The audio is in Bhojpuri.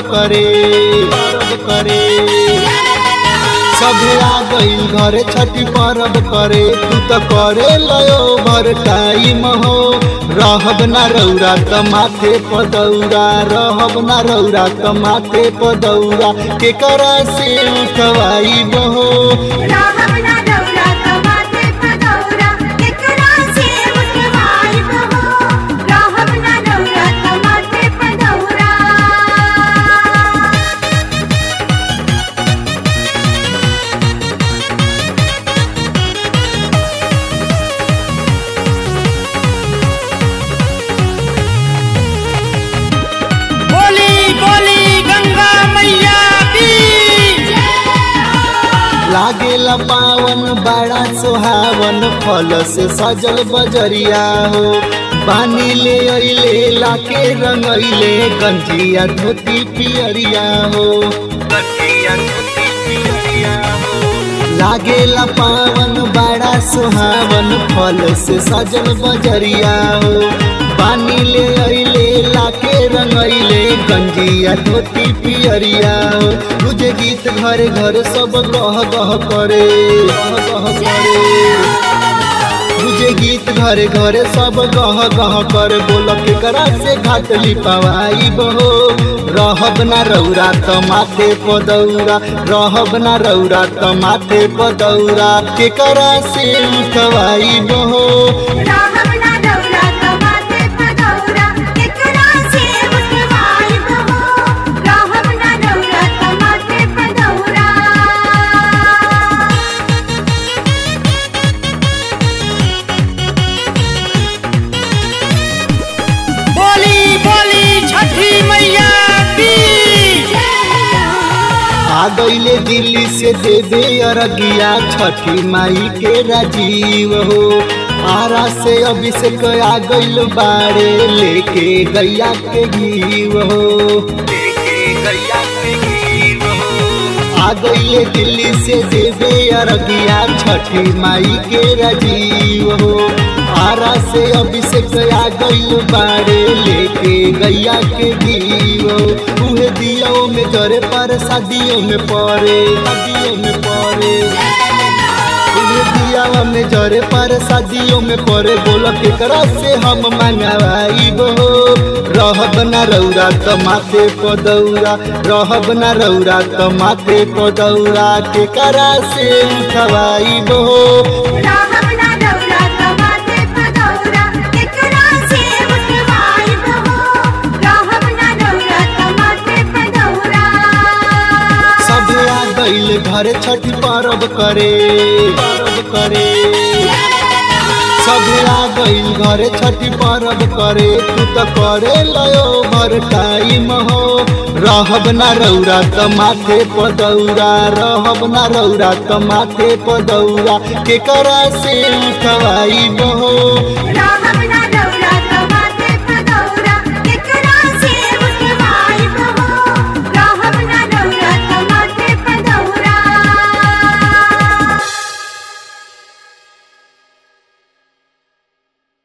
करे परब करे सभे आ गई घरे छठी परब करे तू तो करे लयो भर टाइम हो रहब ना रौरा त माथे पदौरा रहब ना रौरा त माथे पदौरा के करा से उठवाई बहो राहब ना दौरा तमाते पदौरा एकरा से उठवाई बहो राहब ना दौरा तमाते पदौरा बोली बोली गंगा मैया की लागेला पावन बड़ा सुहावन फल से सजल बजरिया हो पानी ले अइले लाके रंगइले गंजिया धोती पियरिया हो गंजिया धोती पियरिया हो लागेला पावन बड़ा सुहावन फल से सजल बजरिया हो पानी ले अइले लाके रंगइले गंजिया धोती पियरिया हो तुझे गीत घरे घर सब गह गह करे गह गह करे तुझे गीत घरे घरे सब गह गह कर बोल के करा से घाट लिपवाई बहो रहब ना रौरा त माथे पदौरा रहब ना रौरा त माथे पदौरा के करा से उठवाई बहो राहब ना दौरा तमाते पदौरा एकरा से उठवाई बहो राहब ना दौरा तमाते पदौरा बोली बोली छठी मैया की आ गईले दिल्ली से देवे अरगिया छठी माई के राजीव हो आरा से अभिषेक आ गईल बाड़े लेके गैया के घीव हो लेके गैया के घीव हो आ गईले दिल्ली से देवे अरगिया छठी माई के राजीव हो आरा से अभिषेक आ गईल बाड़े लेके गैया के घीव हो उहे दियो में जरे पर शादियों में पड़े शादियों में पड़े उहे दियावा में जरे पर शादियों में पड़े बोल के करा से हम मंगवाई बो रहब ना रौरा त माथे पदौरा रहब ना रौरा त माथे पदौरा के करा से उठवाई बो राहब ना दौरा तमाते पदौरा एकरा से उठवाई बहो राहब ना दौरा तमाते पदौरा सब आ गईल घरे छठ परब करे परब करे सब आ गईल घरे छठ परब करे तू तो करे लयो भर टाइम हो रहब ना रौरा त माथे पदौरा रहब ना रौरा त माथे पदौरा के करा से उठवाई बहो राहब